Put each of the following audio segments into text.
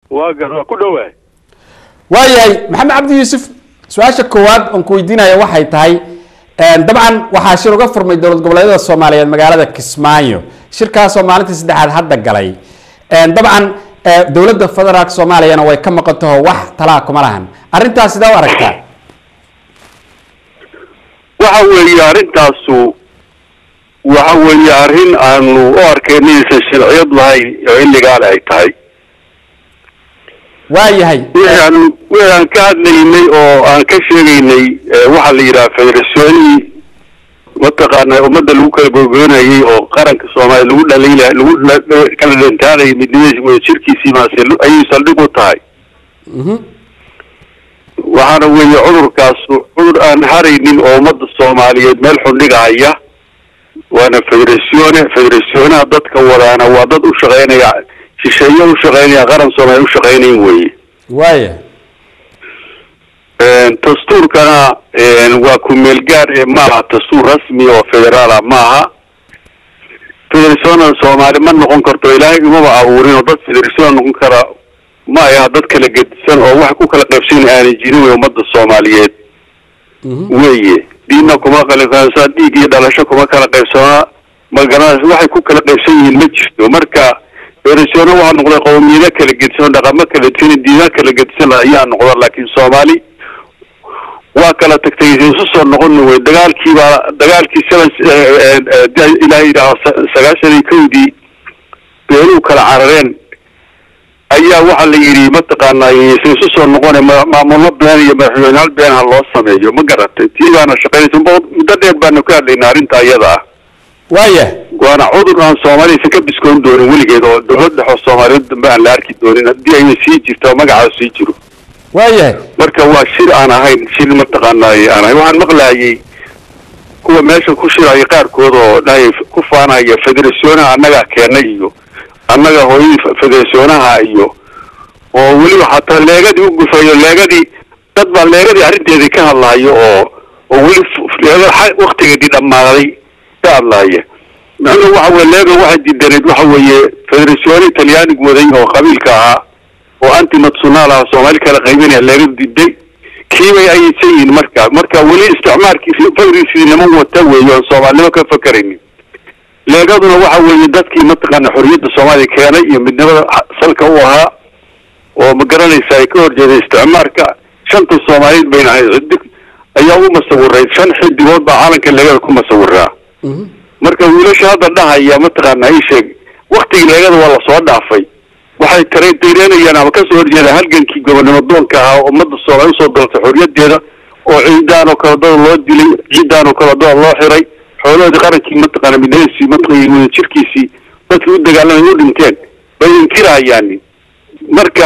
waa gar waa ku dhowaay waayahay maxamed cabdi yuusuf su-aasha koowaad oon ku weydiinaya waxay tahay dabcan waxaa shir uga furmay dowlad goboleedyada soomaaliyeed magaalada kismaayo shirkaasoo maalintii saddexaad hadda galay dabcan dowladda federaalk soomaaliyana way ka maqan taho wax talaa kuma lahan arrintaas sidee u aragtaa waxa weeye arrintaasu waxa weeye arrin aanu u arkayna inaysan sharciyad lahayn oo iligaal ay tahay waayahay waxaan waxaan ka hadlaynay oo aan ka sheegaynay waxaa la yidhaha federationi mataqaana ummadda lagu kala gogoynayay oo qaranka soomaaliya lagu dhaliila lagu kala dhantaanayay midnimadiisa wada jirkiisii maase ayay saldhig u tahay waxaana weeye cudurkaasu cudur aan haraynin oo ummadda soomaaliyeed meel xundhigahaya waana federatione federatioonaha dadka wadaana waa dad u shaqeynaya shisheeye u shaqeynaya qaran soomaaliya u shaqeynayn weye waaya dastuurkana waa ku-meel gaar ee maaha dastuur rasmi oo federaala maaha federationa soomaali ma noqon karto ilaahay umaba abuurin oo dad federationa noqon kara ma aha dad kala gedisan oo wax ku kala qaybsan aanay jirin wey ummadda soomaaliyeed weye diinna kuma kala dhiig iyo dhalasho kuma kala qaybsanaa magaranaysa waxay ku kala qaybsan yihiin ma jirto marka federationa waxaa noqday qowmiyado kala gedisan oo dhaqamo kala gedisan diina kala gedisan ayaa noqda laakiin soomaali waa kala tagtay isu soo noqon wey dagaalkiibaa dagaalkii seven ilaa yidhaah sagaashan iyo kowdii beeluu kala carareen ayaa waxaa la yidhi mataqaanaa ysan isu soo noqone maamullo been iyo madaxweyneyaal been ha loo sameeyo ma garatay tii baana shaqaynaysa muddo dheer baanu ka hadlaynaa arrinta iyada ah waaya waana cudur aan soomaaliyaysan ka biskoon doonin weligeed oo dowlad dhex oo soomaaliyeed dambe aan la arki doonin haddii ayna sii jirto magacaas sii jiro waayahay marka waa shir aan ahayn shir mataqaanay aan ahayn waxaan maqlayay kuwa meesha ku shiraya qaarkood oo dhahay ku faanaya federatioonaha annagaa keenay iyo annaga hooyadii federatioonaha iyo oo weliba xataa leegadii u gufayo leegadii dad baa leegadii arrinteedii ka hadlayo oo oo weli leega waktigeedii dhammaaday ka hadlaya macnuhu waxa weye leega waxay diidaneed waxa weeye federatione talyaanigu waday oo qabiilka ahaa oo anti-national ah soomaali kala qaybinaya leega diiday kiibay ayaysan yihiin marka marka weli isticmaalkii fagriisii niman wata weeye oon soomaalinimo ka fakaraynin leegaduna waxa weeye dadkii mataqaana xorriyadda soomaaliya keenay iyo midnimada salka u ahaa oo ma garanaysa ay ka horjeeday isticmaalka shanta soomaaliyeed bayna ahayd xidig ayaa u masawiray shan xidigood baa caalanka leegada ku masawiraa marka wiilasha hadda dhahaya mataqaana ay sheeg waktigii leegada waa lasoo dhaafay waxay tare dareynayaan ama kasoo horjeeda halgankii gobonnimo doonka ahaa ummadda soomaaliya usoo daltay xorriyadeeda oo ciidaan oo kale dada loo dilay ciidaan oo kale dada loo xiray xoolahoodii qarankii mataqaana midnimadiisii mataqan wada jirkiisii dadkii u dagaalamay u dhinteen bay inkirahayaan marka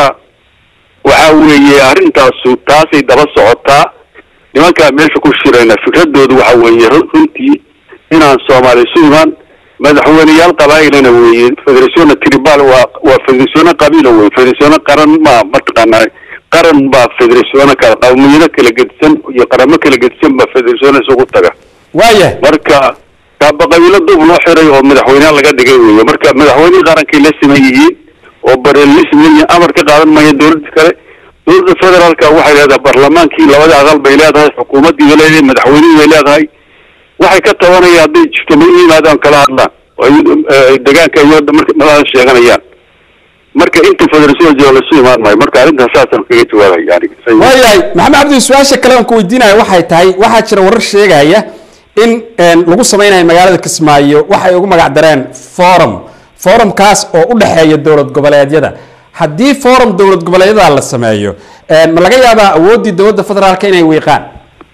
waxa weeye arrintaasu taasay daba socotaa nimankaa meesha ku shirayna fikradoodu waxa weeye runtii inaan soomaaliya isu imaan madaxweyneyaal qabaa'ilana weeye federationa tribal waa waa federationa qabiila weye federationa qaran ma mataqaana qaran baa federationa kala qawmiyado kala gedisan iyo qaramo kala gedisan baa federationa isugu taga waayahay marka kaaba qabiilo dub loo xiray oo madaxweyneyaal laga dhigay weeye marka madaxweynihii qarankay la siman yihiin oo bareelismi amar ka qaadan maya dowladda kale dowladda federaalka waxay leedahay barlamaankii labada aqal bay leedahay xukuumaddii bay leedahay madaxweynihii bay leedahay waxay ka tabanaya hadday jirto ma yimaadaan kala hadlaan oo degaanka iyo madaxda sheeganayaan marka inta federation jiro lasu imaan maayo marka arrintaas saasaan kaga jawaabaya yani waayahay maxamed cabdi su-aasha kale aan ku weydiinaya waxay tahay waxaa jira warar sheegaya in lagu sameynayo magaalada kismaayo waxay ugu magac dareen forum forumkaas oo u dhexeeya dowlad goboleedyada haddii forum dowlad goboleedyada la sameeyo ma laga yaabaa awooddii dowladda federaalka inay wiiqaan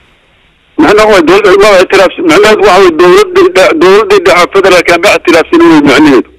macnaha waa dowladda ma ictiraaf macnaheedu waxa wey dowladda dowladda dhexe federaalka ma ictiraafsan wey macnaheedu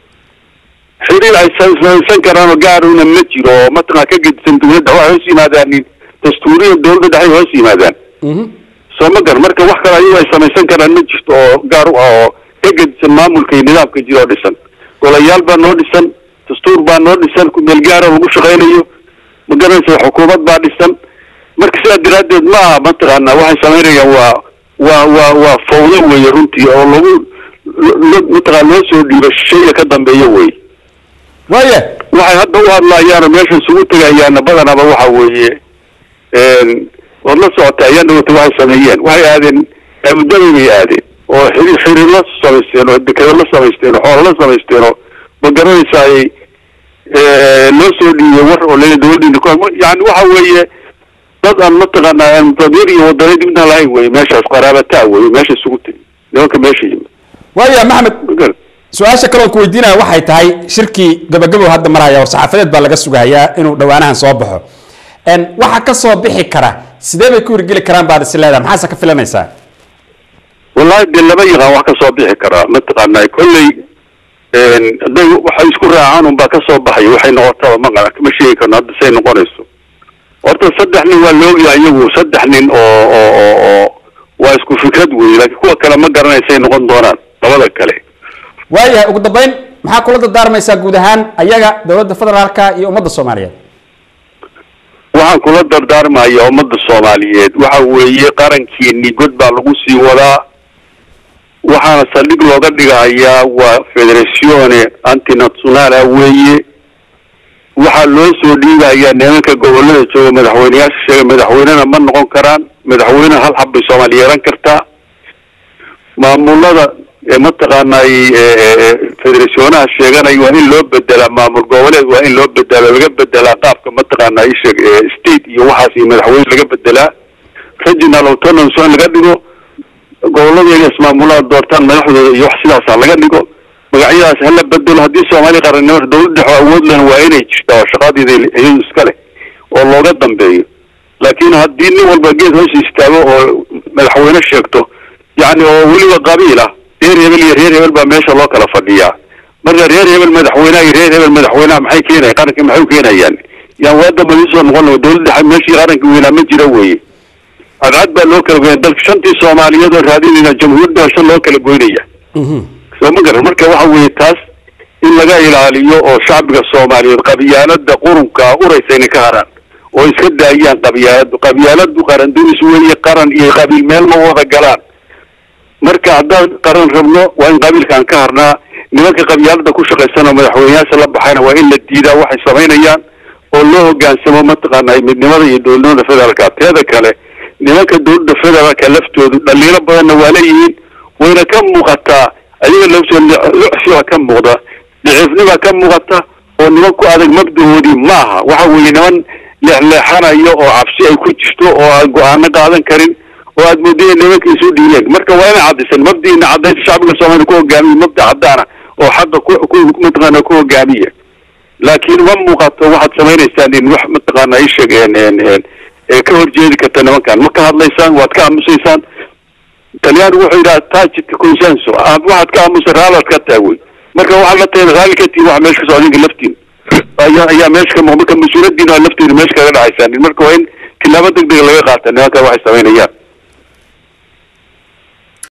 xiriir ay samaysan karaan oo gaaruna ma jiro oo mataqaa ka gedisan dowladda waxay hoos yimaadaan dastuuriya dowladda dhexe hoos yimaadaan soo ma gar marka wax kale ayagu ay samaysan karaan ma jirto oo gaar u ah oo ka gedisan maamulka iyo nidaamka jira oo dhisan golayaal baa noo dhisan dastuur baa noo dhisan kumeel gaara lagu shaqaynayo ma garanaysa xukuumad baa dhisan marka sidaa daraaddeed ma aha mataqaana waxay samaynayaan waa waa waa waa fawdo weeye runtii oo lagu mataqana loo soo dhiibo shayga ka dambeeyo wey waaya waxay hadda u hadlayaano meesha isugu tegayaana badanaba waxa weeye waad la socota ayaan dhawata waxay sameeyeen waxay aadeen aabudabay bay aadeen oo xiri xiriir la samaysteen oo dekado la samaysteen oo xoolo la samaysteen oo ma garanaysa ay loo soo dhiibay war oo leeya dawladdiina ku yani waxa weeye dad aan mataqaanaa aan damiir iyo wadani dibna lahayn weye meeshaas qaraabataa weye meesha isugu tegi nimanka meesha yimid waaya maxamed su-aasha kaloon ku weydiinaya waxay tahay shirkii gabagabow hadda maraya oo saxaafadeed baa laga sugahayaa inuu dhawaanahan soo baxo waxa ka soo bixi kara sidee bay ku hirgeli karaan baad is leedahay maxaase ka filanaysaa wallahi dee lama yaqaan wax ka soo bixi karaa mataqaanaa kolley hadday waxay isku raacaan un baa ka soo baxay waxay noqotaba maqala kama sheegi karno hadda say noqonayso horta saddex nin waa laogyahay iyagu saddex nin oo oo oo oo waa isku fikrad weeye laakiin kuwa kale ma garanaysay noqon doonaan labada kale waayahay ugu dambeyn maxaa kula dardaarmaysaa guud ahaan ayaga dowladda federaalka iyo ummadda soomaaliyeed waxaan kula dardaarmaya ummadda soomaaliyeed waxa weeye qarankiini god baa lagu sii wadaa waxaana saldhig looga dhigahayaa waa federatione antinationala weeye waxaa loo soo dhiibayaa nimanka gobolada jooga madaxweyneyaasha sheega madaxweynena ma noqon karaan madaxweyne hal xab bay soomaaliya yeelan kartaa maamulada mataqaanay federationaha sheeganaya waa in loo bedelaa maamul goboleed waa in loo bedela laga bedelaa qaabka mataqaana isheg state iyo waxaas iyo madaxweyne laga bedelaa regional autonomy in laga dhigo gobolladeeda ismaamulaha doortaan madaxdooda iyo wax sidaasa laga dhigo magacyadaas hala bedelo haddii soomaaliya qarannimo dawlad dhex awood lehna waa inay jirtaa oo shaqadeeda iyadu iska leh oo looga dambeeyo laakiin haddii nin walba geed hoos istaago oo madaxweyne sheegto yacni oo weliba qabiil ah reer hebel iyo reer hebel baa meesha loo kala fadhiyaa marka reer hebel madaxweyneha iyo reer hebel madaxweyneha maxay keenaya qaranka maxay u keenayaan yaan waa damba soo noqon dawladda dhexe meeshii qaranka weynaa ma jira weye cadcad baa loo kala goynaya dalka shantii soomaaliyeed oo raadinayna jamhuuriyadda shan loo kala goynaya soo ma garan marka waxa weeye taas in laga ilaaliyo oo shacbiga soomaaliyeed qabyaalada qurunka uraysa inay ka haraan oo iska daayaan qabyaaladu qabyaaladu qaran dunis weeye qaran iyo qabiil meel ma wada galaan marka haddaan qaran rabno waa in qabiilkaan ka harnaa nimanka qabyaalada ku shaqaysanoo madaxweyneyaasha la baxayna waa in la diidaa waxay samaynayaan oo loo hogaansamo mataqaana midnimada iyo dowladnimada federaalka teeda kale nimanka dowladda federaalka laftoodu dhaliilo badanna waa leeyihiin wayna ka muuqataa ayaga lafsoo ka muuqda daciifnima ka muuqata oo niman ku adag mabdahoodii maaha waxa weeye niman leexleexanayo oo cabsi ay ku jirto oo aan go-aano qaadan karin oo aad moodaya nimanka isu dhiiyeen marka waa inay cadaysan mabdiina cadaysa shacbiga soomaaliya ku hogaamiya mabda caddaana oo xaqa ku mataqaana ku hogaamiya laakiin ma muuqato waxaad samaynaysaan in wax mataqaana isheg ee ka horjeedi karta nimankan ma ka hadlaysaan waad ka aamusaysaan talyaanigu wuxuu yidhaha tajidka consenso waxaad ka aamusa raalaad ka taagwey marka waxaad la tahay raali ka tihin wax meesha ka socdinka laftiin ayaa ayaa meesha ka muuq marka mas-uuliyadiina lafteeda meesha kaga dhacaysaan marka waa in tilaabo deg dega laga qaata nimanka waxay samaynayaan